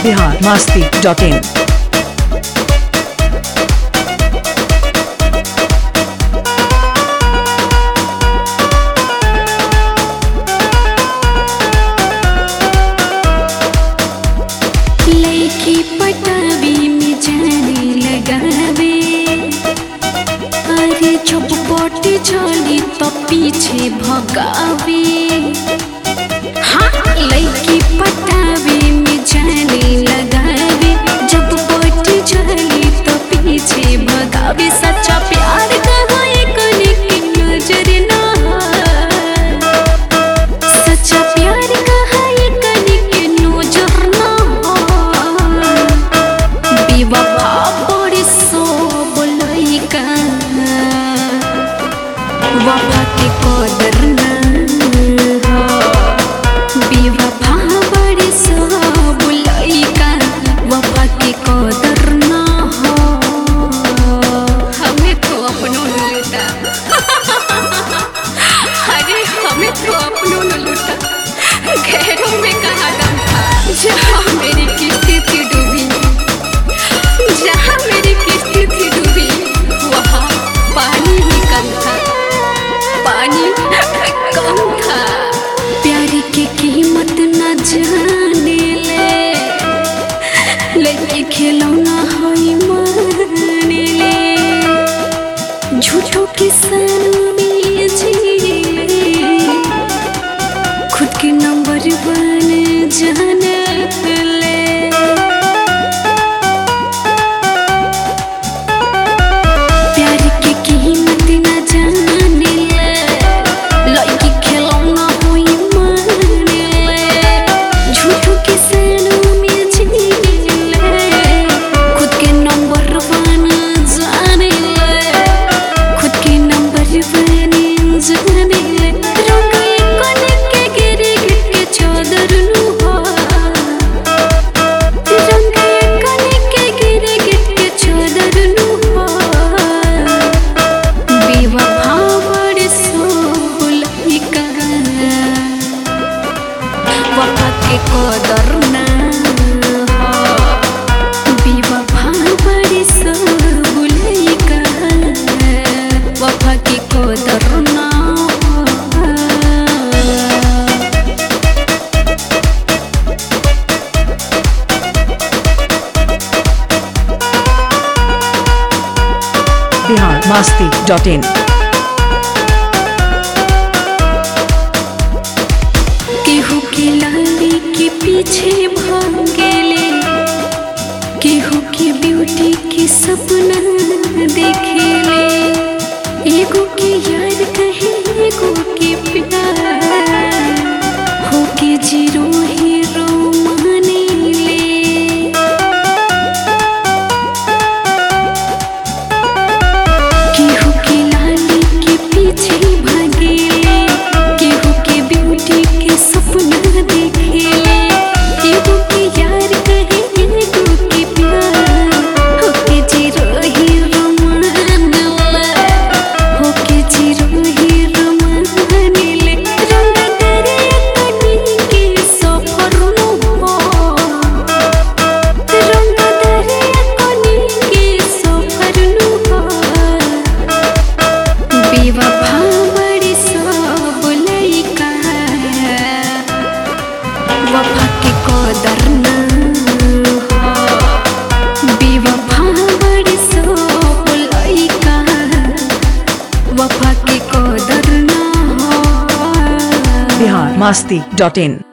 Bihar Masti dot in लैकी पटावी में जाने लगावे अरे जब पटी चली तो पीछे भगावे हाँ लैकी पटावी में जाने लगावे जब पटी चली तो पीछे भगावे सच्चा प्यार कहाँ एक की नजर ना सच्चा प्यार कहा ये कनी के नजर ना बेवफा बड़ी सो बोलैका वफा के कदर ना हो बेवफा बड़ी सो बोलैका वफा के कदर ना हो हमें तो अपनों ने लूटा अरे हमें तो अपनों ने लूटा गैरों में कहा दम था जहाँ मेरी किस्ती थी डूबी जहाँ मेरी किस्ती थी डूबी वहाँ पानी ही कम था पानी कम था प्यार की कीमत न जाने ले लेके खिलौना होई माने ले झूठों के सन में जीले खुद के नंबर बन जाने ले प्यार की कीमत न जाने ले लड़की खिलौना हुई माने ले झूठों के सनों में जीले खुद के नंबर बन जाने ले खुद के नंबर बन जाने ले रोके कोने के गिरे गिर के चादर नु हो रंगे कने के गिरे गिर के चादर नु हो बेवफा बड़ सोलैका वफा के कदर ना हो बेवफा बड़ सोलैका वफा के कदर ना हो बिहार मास्ती डॉट इन केहू के लाली के पीछे भागेले केहू के ब्यूटी के सपना देखेले एगो के यार कहे एगो के प्यार हो के जीरो हीरो माने ले केहू के लाली के पीछे भागेले केहू के ब्यूटी के सपना देखेले केहू के यार कहे एगो के प्यार होके जीरो हीरो मानला होके जीरो हीरो मानले रंग करे कनी के सफर नु हो रंग करे कनी के सफर नु हो बेवफा बड़ी सब लइका वफा के कदर ना हो बेवफा बड़ी सब लइका वफा के कदर ना हो बिहार मास्ती डॉट इन